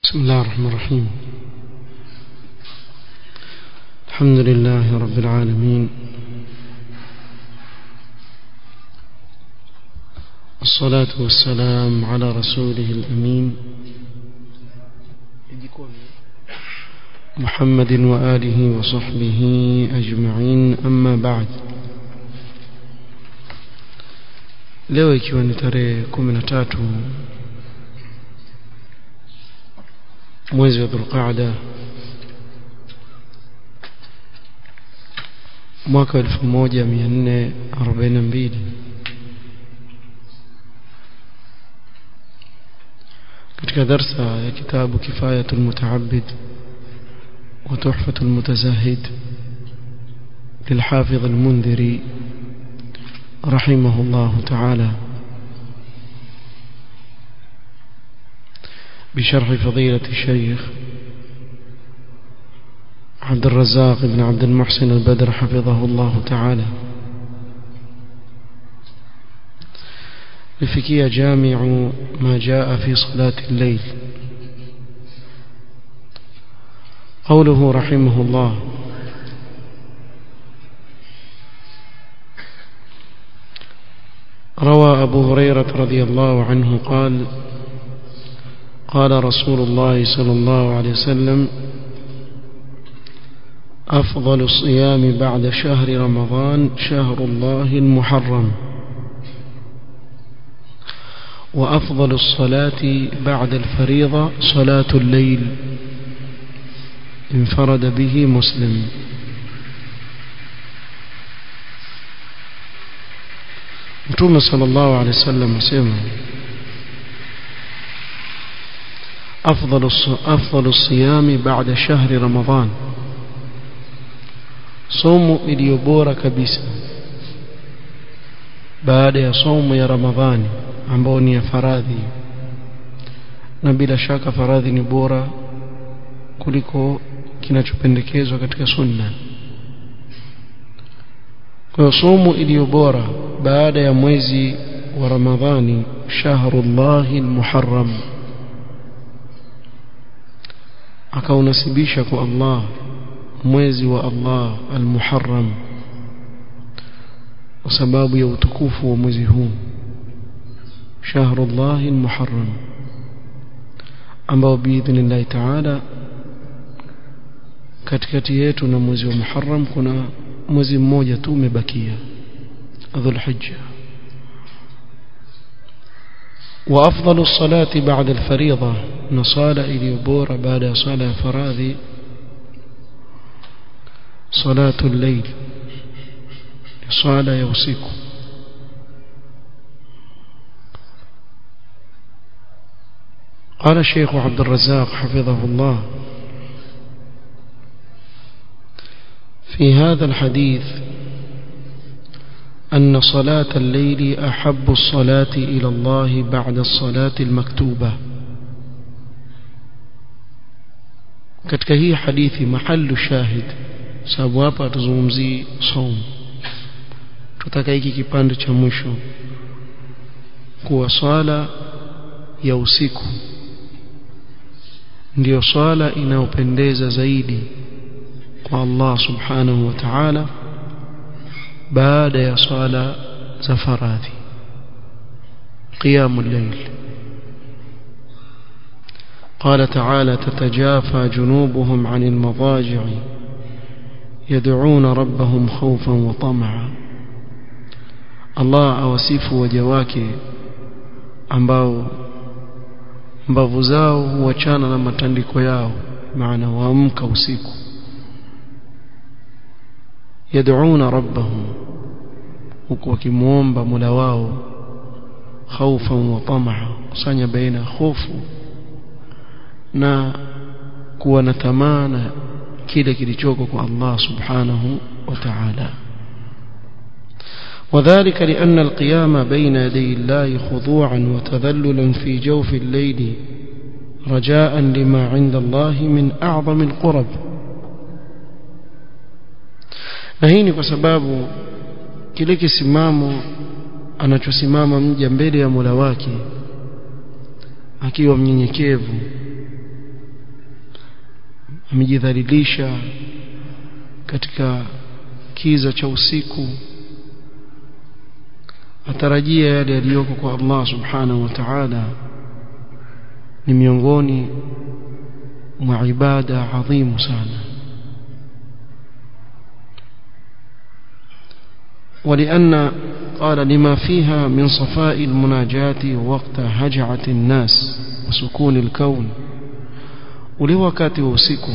بسم الله الرحمن الرحيم الحمد لله رب العالمين الصلاة والسلام على رسوله الأمين محمد وآله وصحبه أجمعين أما بعد leo ikiwa ni tarehe kumi na tatu mwezi wa dhulqaada mwaka elfu moja mia nne arobaini na mbili katika darsa ya kitabu kifayatu lmutaabid wa tuhfatu lmutazahid للحافظ المنذري رحمه الله تعالى بشرح فضيلة الشيخ عبد الرزاق بن عبد المحسن البدر حفظه الله تعالى لفكية جامع ما جاء في صلاة الليل قوله رحمه الله روى أبو هريرة رضي الله عنه قال قال رسول الله صلى الله عليه وسلم أفضل الصيام بعد شهر رمضان شهر الله المحرم وأفضل الصلاة بعد الفريضة صلاة الليل انفرد به مسلم متوم صلى الله عليه وسلم سمع أفضل أفضل الصيام بعد شهر رمضان صوم iliyobora kabisa baada ya somo ya Ramadhani ambao ni ya faradhi na bila shaka faradhi ni bora kuliko kinachopendekezwa katika sunna kwa hiyo somo iliyo bora baada ya mwezi wa Ramadhani shahrullahi almuharram akaunasibisha kwa Allah mwezi wa Allah al-Muharram kwa sababu ya utukufu wa mwezi huu shahrullah al-Muharram ambao biidhnillah ta'ala katikati yetu na mwezi wa Muharram kuna mwezi mmoja tu umebakia Dhulhijja وأفضل الصلاة بعد الفريضة نصالة إلي بورا بعد صلاة فراذي صلاة الليل صلاة يوسيك قال الشيخ عبد الرزاق حفظه الله في هذا الحديث أن صلاة الليل أحب الصلاة إلى الله بعد الصلاة المكتوبة katika hii hadithi mahallu shahid sababu hapa atazungumzii saum tutaka hiki kipande cha mwisho kuwa swala ya usiku ndiyo swala inayopendeza zaidi kwa Allah subhanahu wa ta'ala baada ya swala za faradhi qiyamul layl قال تعالى تتجافى جنوبهم عن المضاجع يدعون ربهم خوفا وطمعا الله awasifu waja wake ambao mbavu zao huachana na matandiko yao maana waamka usiku yad'una rabbahum huku wakimuomba Mola wao khaufan wa tamaa kusanya baina hofu na kuwa na tamana kile kilichoko kwa Allah subhanahu wa ta'ala وذلك لأن القيام بين يدي الله خضوعا وتذللا في جوف الليل رجاء لما عند الله من أعظم القرب na hii ni kwa sababu kile kisimamo anachosimama mja mbele ya Mola wake akiwa mnyenyekevu amejidhalilisha katika kiza cha usiku atarajia yale yaliyoko kwa Allah subhanahu wa ta'ala ni miongoni mwa ibada adhimu sana ولأن قال لما فيها من صفاء المناجاة وقت هجعة الناس وسكون الكون ule wakati wa usiku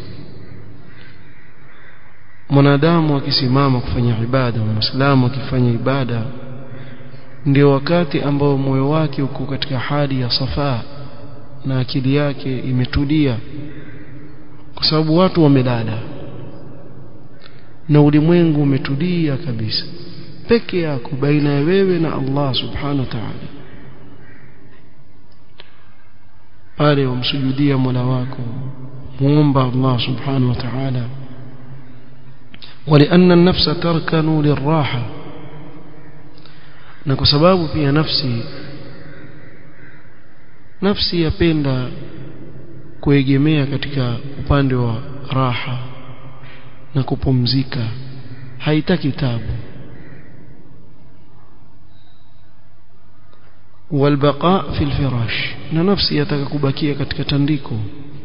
mwanadamu akisimama kufanya ibada muislamu akifanya ibada ndio wakati ambao moyo wake uko katika hali ya safaa na akili yake imetulia kwa sababu watu wamelala na ulimwengu umetulia kabisa peke yako baina ya wewe na Allah subhanahu wa ta'ala pale umsujudia Mola wako muomba Allah subhanahu wa ta'ala ولأن النفس تركن للراحة na kwa sababu pia nafsi nafsi yapenda kuegemea katika upande wa raha na kupumzika haitaki tabu والبقاء في الفراش na nafsi yataka kubakia katika tandiko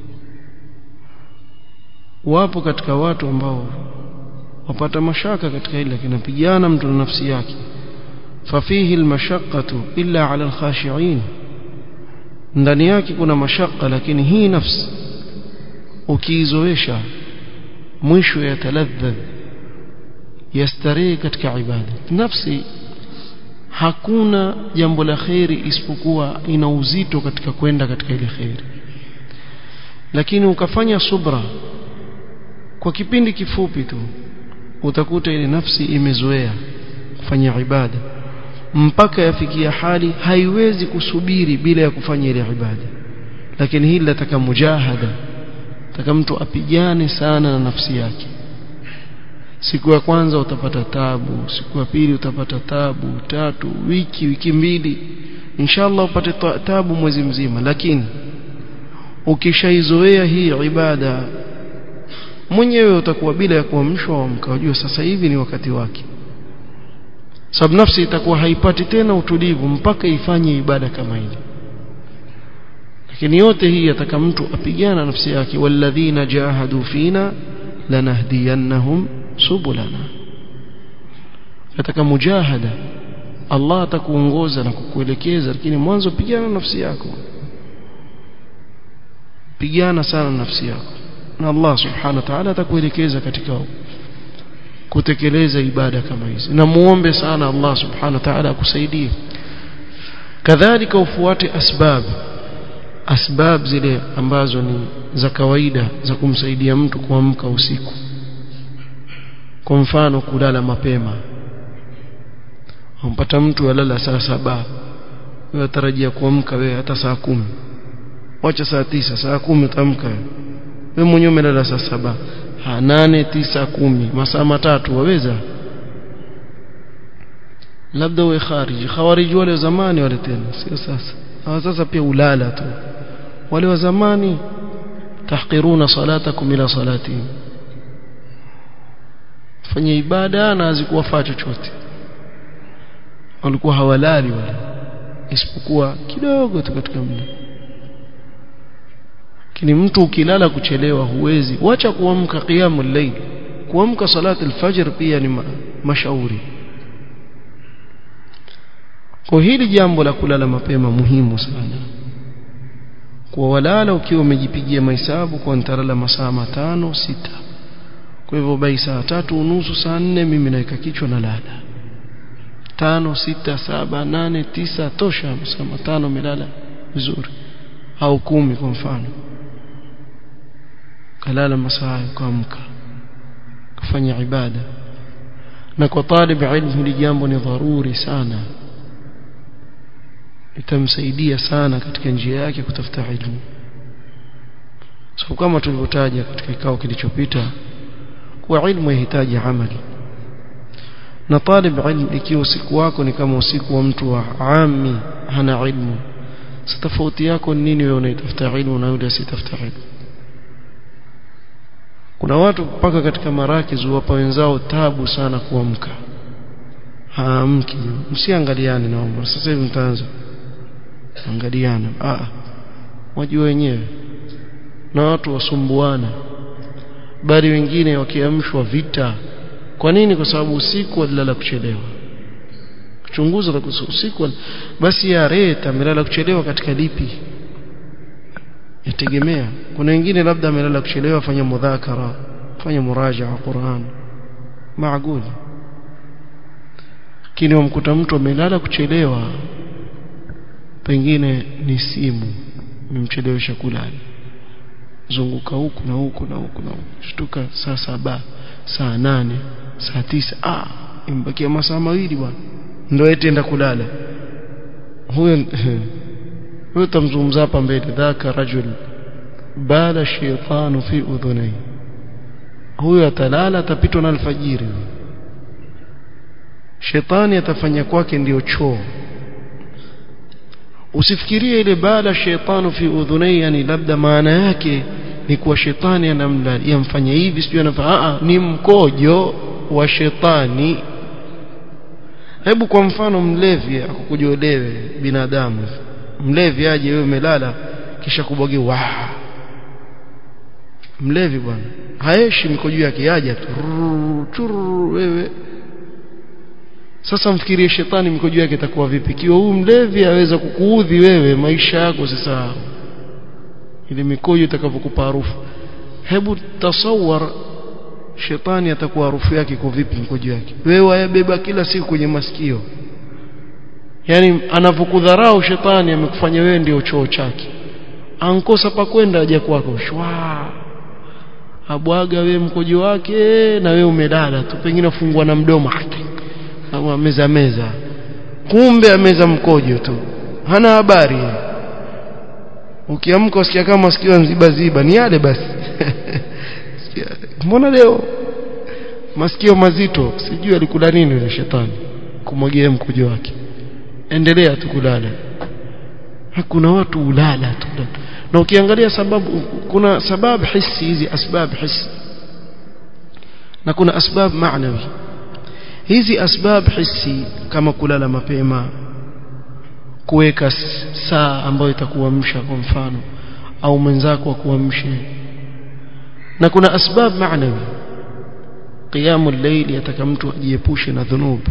wapo katika watu ambao wapata mashaka katika hili lakini napigana mtu na nafsi yake fafihi almashaqqatu illa ala alkhashi'in ndani yake kuna mashaka lakini hii nafsi ukiizoesha mwisho yataladhdh yastarehe katika ibada nafsi hakuna jambo la kheri isipokuwa ina uzito katika kwenda katika ile kheri lakini ukafanya subra kwa kipindi kifupi tu utakuta ile nafsi imezoea kufanya ibada mpaka yafikia hali haiwezi kusubiri bila ya kufanya ile ibada lakini hili lataka mujahada taka mtu apigane sana na nafsi yake siku ya kwanza utapata tabu siku ya pili utapata tabu tatu wiki wiki mbili inshallah upate tabu mwezi mzima lakini ukishaizoea hii ibada mwenyewe utakuwa bila ya kuamshwa amka sasa hivi ni wakati wake sababu nafsi itakuwa haipati tena utulivu mpaka ifanye ibada kama ile lakini yote hii yataka mtu apigana nafsi yake walladhina jahadu fina lanahdiyannahum subulana yataka mujahada Allah atakuongoza na kukuelekeza lakini mwanzo pigana nafsi yako pigana sana nafsi yako na Allah subhanahu wa ta'ala atakuelekeza katika kutekeleza ibada kama hizi na muombe sana Allah subhanahu wa ta'ala akusaidie kadhalika ufuate asbab asbab zile ambazo ni za kawaida za kumsaidia mtu kuamka usiku kwa mfano kulala mapema umpata mtu alala saa saba wewe tarajia kuamka wewe hata saa kumi wacha saa tisa saa kumi utamka wewe mwenyewe umelala saa saba ha nane tisa kumi masaa matatu waweza labda uwe khariji khawariji wale zamani wale tena sio sasa hawa sasa pia ulala tu wale wa zamani tahqiruna salatakum ila salatihim fanya ibada na hazikuwafaa chochote walikuwa hawalali wale isipokuwa kidogo tu katika muda lakini mtu ukilala kuchelewa huwezi wacha kuamka qiyamul layl kuamka salati alfajr pia ni ma mashauri kwa hili jambo la kulala mapema muhimu sana kwa walala ukiwa umejipigia mahesabu kwa nitalala masaa matano sita kwa hivyo bai saa tatu unusu saa nne mimi naweka kichwa na lala tano sita saba nane tisa tosha masaa matano umelala vizuri au kumi kwa mfano kalala masaa ukaamka kufanya ibada na kwa talib ilmu hili jambo ni dharuri sana itamsaidia sana katika njia yake kutafuta ilmu so kama tulivyotaja katika kikao kilichopita kuwa ilmu yahitaji amali na talib ilmu ikiwa usiku wako ni kama usiku wa mtu wa ami hana ilmu tofauti yako ni nini wewe unaitafuta ilmu na yule asitafuta ilmu kuna watu mpaka katika marakiz wapa wenzao tabu sana kuamka haamki msiangaliane naomba sasa hivi mtaanza angaliana ah wajua wenyewe na watu wasumbuana bali wengine wakiamshwa vita kwa nini kwa sababu usiku walilala kuchelewa chunguza la usiku basi ya reta amelala kuchelewa katika lipi yategemea kuna wengine labda amelala kuchelewa fanya mudhakara fanya murajaa Qur'an maaguli kini wamkuta mtu amelala kuchelewa pengine ni simu imemchelewesha kulala zunguka huku na huku na huku na huku shtuka saa saba saa nane saa tisa ah imbakia masaa mawili bwana ndio etienda kulala huyo huyo tamzungumza hapa mbele dhaka rajul bala shaytanu fi udhunai huyo atalala atapitwa na alfajiri shetani atafanya kwake ndiyo choo usifikirie ile bala shaytanu fi udhunai yani labda maana yake ni kuwa shetani anamla yamfanya hivi sijui anafanya ni mkojo wa shetani hebu kwa mfano mlevi akukujolewe binadamu mlevi aje wewe umelala kisha kubwage wa mlevi bwana haeshi mikojo yake aje tu wewe sasa mfikirie shetani mikojo yake itakuwa vipi kiwa huyu mlevi aweza kukuudhi wewe maisha yako sasa ile mikojo itakavyokupa harufu hebu tasawar shetani atakuwa harufu yake iko vipi mkojo yake wewe wayabeba kila siku kwenye masikio yani anavokudharau shetani amekufanya wewe ndio choo chake ankosa pa kwenda aje kwako shwa abwaga wewe mkojo wake na wewe umelala tu pengine ufungwa na mdomo ama meza meza kumbe ameza mkojo tu hana habari ukiamka usikia kama masikio nziba ziba ni yale basi mbona leo masikio mazito sijui alikula nini yule shetani kumwagia mkojo wake endelea tu kulala hakuna watu ulala tu na ukiangalia sababu kuna sababu hisi hizi asbab hisi na kuna asbab maanawi hizi asbab hisi kama kulala mapema kuweka saa ambayo itakuamsha kwa mfano au mwenzako akuamshe na kuna asbab maanawi qiyamul layl yataka mtu ajiepushe na dhunub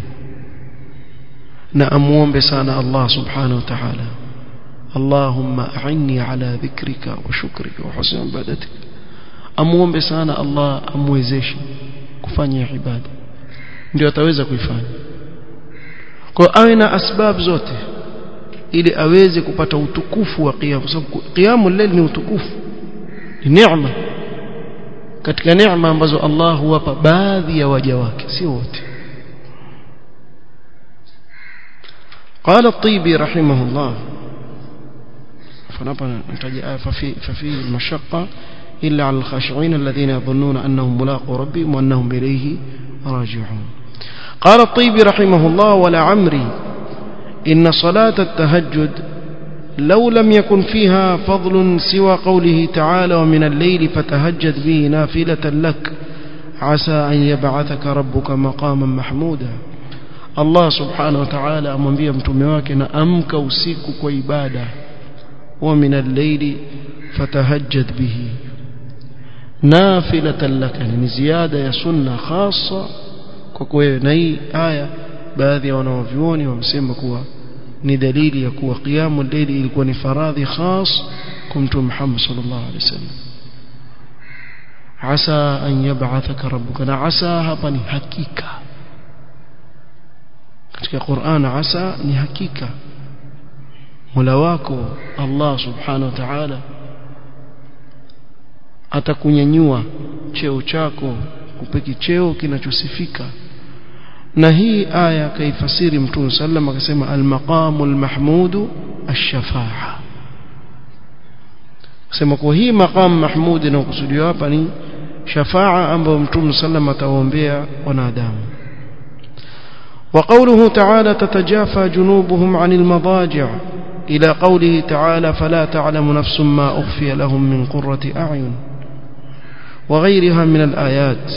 na amuombe sana Allah subhanahu wa ta'ala اللهم أعني على ذكرك وشكرك وحسن عبادتك amuombe sana Allah amwezeshe kufanya ibada ndio ataweza kuifanya kwa awe na asbab zote ili aweze kupata utukufu wa qiyam kwa sababu qiyamul layl ni utukufu ni neema katika neema ambazo Allah huwapa baadhi ya waja wake si wote قال الطيبي رحمه الله فنبا ففي ففي المشقة إلا على الخاشعين الذين يظنون أنهم ملاقوا ربهم وأنهم إليه راجعون قال الطيبي رحمه الله ولعمري إن صلاة التهجد لو لم يكن فيها فضل سوى قوله تعالى ومن الليل فتهجد به نافلة لك عسى أن يبعثك ربك مقاما محمودا الله سبحانه وتعالى أمنبيه متمواك نأمك وسيك وإبادة ومن الليل فتهجد به نافلة لك يعني زيادة يا سنة خاصة kwa na hii aya baadhi ya wanawavyuoni wamesema kuwa ni dalili ya kuwa qiyamu layli ilikuwa ni faradhi khas kwa mtume Muhammad sallallahu alaihi wasallam asa an yab'athaka rabbuka na asa hapa ni hakika katika Qur'an asa ni hakika Mola wako Allah subhanahu wa ta'ala atakunyanyua cheo chako kupeki cheo kinachosifika na hii aya kaifasiri mtume sallam akasema almaqamu almahmudu ash-shafa'a sema kwa hii maqam mahmud inayokusudiwa hapa ni shafa'a ambayo mtume sallam atawaombea wanadamu وقوله تعالى تتجافى جنوبهم عن المضاجع إلى قوله تعالى فلا تعلم نفس ما أخفي لهم من قرة أعين وغيرها من الآيات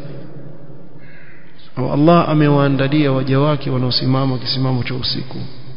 au Allah amewaandalia waja wake wanaosimama kisimamo cha usiku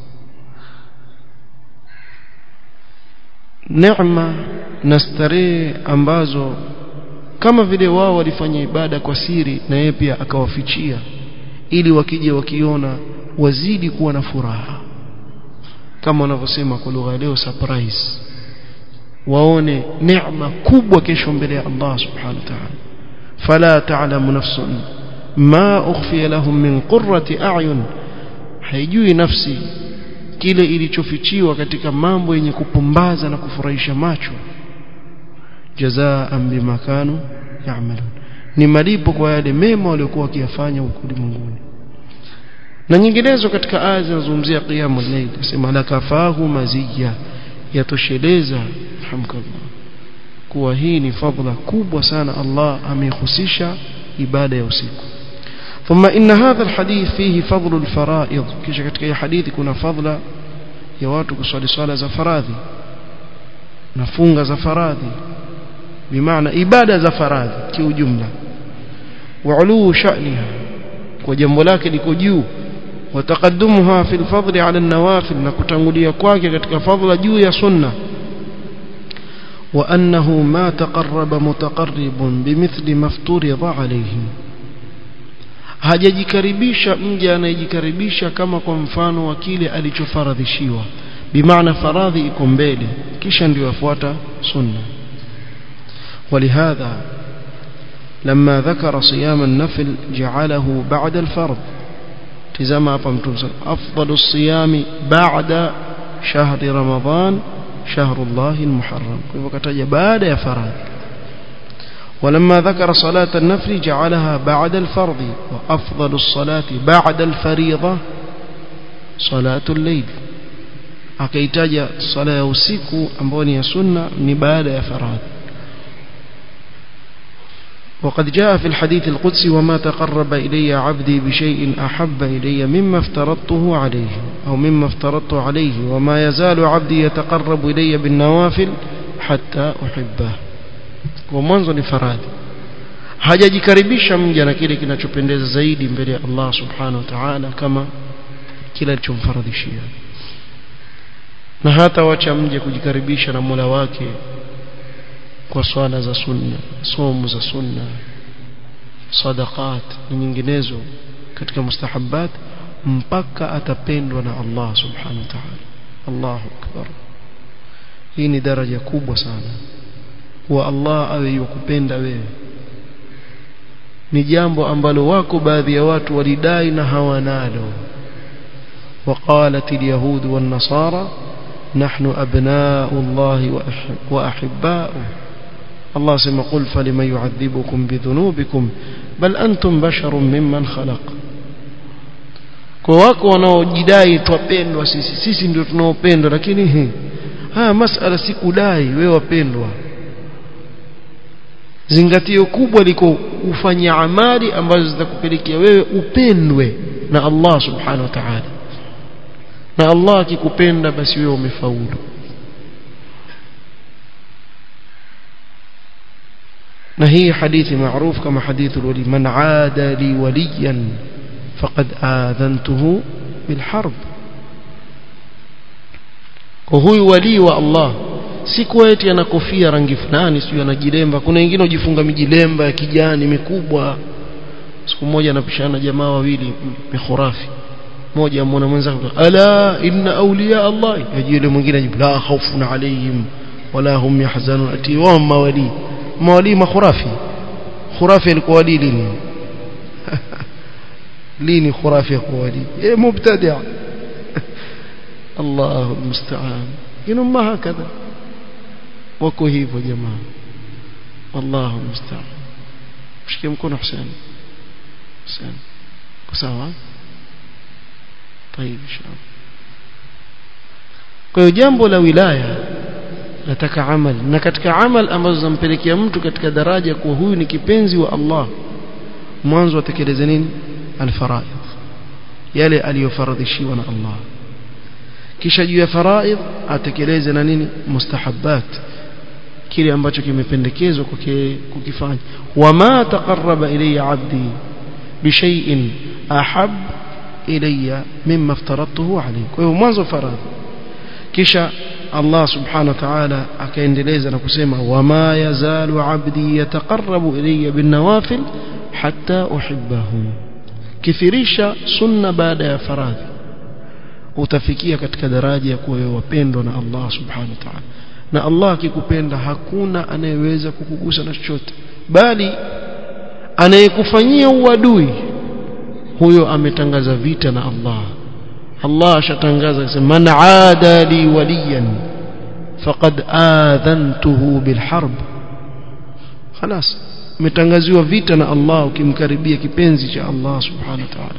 neema na starehe ambazo kama vile wao walifanya ibada kwa siri na yeye pia akawafichia ili wakija wakiona wazidi kuwa na furaha kama wanavyosema kwa lugha leo surprise waone neema kubwa kesho mbele ya Allah subhanahu wa ta'ala fala ta'lamu nafsun ma ukhfiya lahum min qurrati a'yun haijui nafsi kile ilichofichiwa katika mambo yenye kupumbaza na kufurahisha macho jazaan bima kanu ya'malun ni malipo kwa yale mema waliokuwa wakiyafanya huko ulimwenguni na nyinginezo katika aya zinazozungumzia qiyamul layl sema lakafahu maziya yatosheleza hamkallah kuwa hii ni fadhila kubwa sana Allah amehusisha ibada ya usiku ثم إن هذا الحديث فيه فضل الفرائض كيش katika hadithi kuna fadhila ya watu kuswali swala za faradhi na funga za faradhi bimaana ibada za faradhi kiujumla وعلو شأنها وجنب lake liko juu وتقدمها في الفضل على النوافل na kutangulia kwake katika fadhila juu ya sunna وأنه ما تقرب متقرب بمثل ما افترض عليه hajajikaribisha mja anayejikaribisha kama kwa mfano wa kile alichofaradhishiwa bimaana faradhi iko mbele kisha ndio afuata sunna ولهذا لما ذكر صيام النفل جعله بعد الفرض تزama hapa mtume afdalu الصيام بعد شهر رمضان شهر الله المحرم kwa hivyo kataja baada ya faradhi ولما ذكر صلاة النفل جعلها بعد الفرض وأفضل الصلاة بعد الفريضة صلاة الليل akaitaja sala ya usiku ambayo ni ya sunna ni baada ya faradhi وقد جاء في الحديث القدسي وما تقرب إلي عبدي بشيء أحب إلي مما افترضته عليه أو مما افترضت عليه وما يزال عبدي يتقرب إلي بالنوافل حتى أحبه ومنذ لفرادي hajajikaribisha mja na kile kinachopendeza zaidi mbele ya Allah subhanahu wa ta'ala kama kile alichomfaradhishia na hata wacha mja kujikaribisha na Mola wake kwa swala za sunna somo za sunna sadaqat na nyinginezo katika mustahabbat mpaka atapendwa na Allah subhanahu wa ta'ala Allahu akbar hii ni daraja kubwa sana wa Allah awe yukupenda wewe ni jambo ambalo wako baadhi ya watu walidai na hawanalo وقالت اليهود والنصارى نحن أبناء الله وأحباؤه الله سمى قل فلمن يعذبكم بذنوبكم بل أنتم بشر ممن خلق kwa wako wanaojidai twapendwa sisi sisi ndio tunaopendwa lakini he, haya masala si kudai wewe wapendwa zingatio kubwa liko ufanye amali ambazo zitakupelekea wewe upendwe na Allah subhanahu wa ta'ala na Allah akikupenda basi wewe umefaulu na hii hadithi maarufu kama hadithu wali man aada li waliyan faqad adhantuhu bil harb kwa huyu wali wa Allah si kuwa eti ana kofia rangi fulani sio anajilemba kuna wengine ujifunga mijilemba ya kijani mikubwa siku moja anapishana jamaa wawili mikhurafi mmoja amwona mwenzake ala inna awliya Allah yaji yule mwingine ajibu la khawfun alayhim wala hum yahzanun ati wa mawali mawali makhurafi khurafi alikuwa wali lini lini khurafi alikuwa wali eh mubtadi' الله المستعان إنهم ما هكذا wako hivyo jamaa wallahu musta'an mshikie mkono Hussein Hussein kwa sawa طيب inshallah kwa hiyo jambo la wilaya nataka amal na katika amal ambazo zampelekea mtu katika daraja kuwa huyu ni kipenzi wa Allah mwanzo atekeleze nini alfaraid yale aliyofaradhishiwa na Allah kisha juu ya faraid atekeleze na nini mustahabbat kile ambacho kimependekezwa kwake kukifanya wama taqarraba ilayya 'abdi bishay'in ahab ilayya mimma aftaradtuhu alayhi kwa hiyo mwanzo faradhi kisha Allah subhanahu wa ta'ala akaendeleza na kusema wama yazalu 'abdi yataqarrabu ilayya bin nawafil hatta uhibbahu kithirisha sunna baada ya faradhi utafikia katika daraja ya kuwa wapendwa na Allah subhanahu wa ta'ala na Allah akikupenda hakuna anayeweza kukugusa na chochote bali anayekufanyia uadui huyo ametangaza vita na Allah Allah ashatangaza akisema man aada li waliyan faqad adhantuhu bilharb خلاص umetangaziwa vita na Allah ukimkaribia kipenzi cha Allah subhanahu wa ta'ala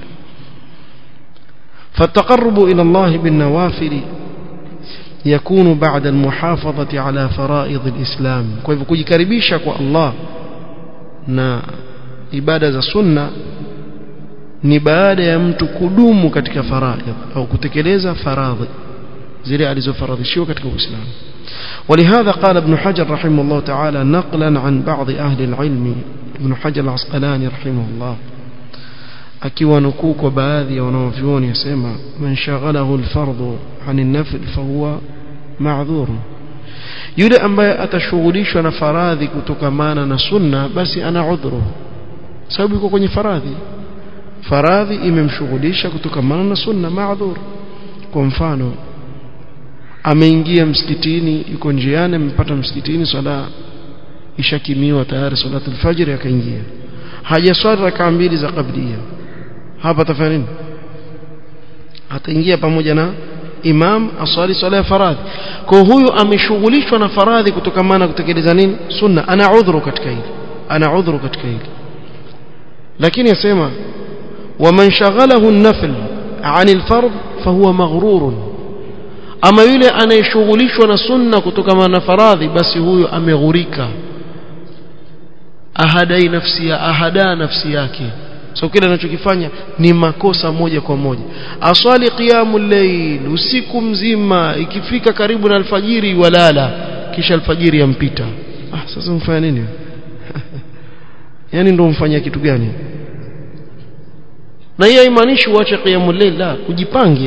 فالتقرب إلى الله بالنوافل يكون بعد المحافظة على فرائض الإسلام كيف kujikaribisha kwa Allah na ibada za sunna ni baada ya mtu kudumu katika faraidh au kutekeleza faradhi zile alizofaradhishiwa katika Uislamu ولهذا قال ابن حجر رحمه الله تعالى نقلا عن بعض أهل العلم ابن حجر العسقلاني رحمه الله akiwa nukuu kwa baadhi ya wanaovyuoni yasema man shaghalahu alfardhu ani nafl fahuwa ma'dhur yule ambaye atashughulishwa na faradhi kutokamana na sunna basi ana udhuru sababu yuko kwenye faradhi faradhi imemshughulisha kutokamana na sunna ma'dhur kwa mfano ameingia msikitini yuko njiani amepata msikitini swala ishakimiwa tayari salatu alfajr akaingia hajaswali rakaa mbili za qablia hapa atafanya nini ataingia pamoja na imam aswali swala ya faradhi kwa huyu ameshughulishwa na faradhi kutokamana kutekeleza nini sunna ana udhuru katika hili ana udhuru katika hili lakini yasema waman shaghalahu an-nafl 'an al-fard fahuwa maghrurun ama yule anayeshughulishwa na sunna kutokamana na faradhi basi huyo ameghurika ahadai nafsi ya ahada nafsi yake so kile anachokifanya ni makosa moja kwa moja aswali qiyamul layl usiku mzima ikifika karibu na alfajiri walala kisha alfajiri yampita ah sasa mfanya nini yani ndio mfanya kitu gani na hiyo haimaanishi uache qiyamul layl la ujipange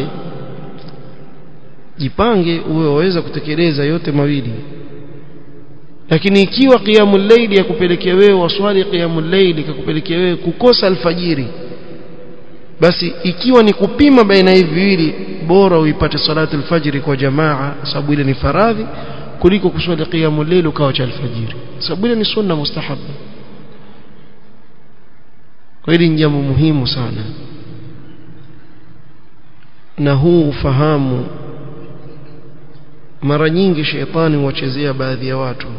jipange uwe waweza kutekeleza yote mawili lakini ikiwa qiyamul layl yakupelekea wewe waswali qiyamul layl ikakupelekea wewe kukosa alfajiri basi ikiwa ni kupima baina hivi viwili bora uipate salatu alfajiri kwa jamaa sababu ile ni faradhi kuliko kuswali qiyamul layl ukawa cha alfajiri sababu ile ni sunna mustahabu kwa hili ni jambo muhimu sana na huu ufahamu mara nyingi sheitani huwachezea baadhi ya watu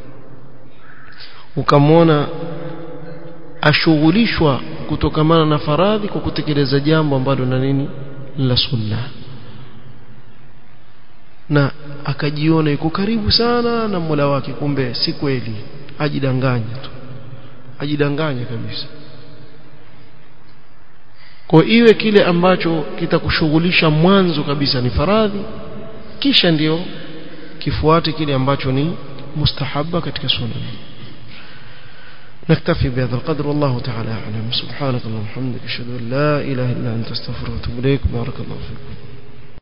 ukamwona ashughulishwa kutokamana na faradhi kwa kutekeleza jambo ambalo na nini la sunna na akajiona yuko karibu sana na Mola wake kumbe si kweli ajidanganya tu ajidanganya kabisa kwa iwe kile ambacho kitakushughulisha mwanzo kabisa ni faradhi kisha ndio kifuate kile ambacho ni mustahaba katika sunna نكتفي بهذا القدر والله تعالى أعلم سبحانك اللهم وبحمدك أشهد أن لا إله إلا أنت استغفرك وأتوب إليك بارك الله فيكم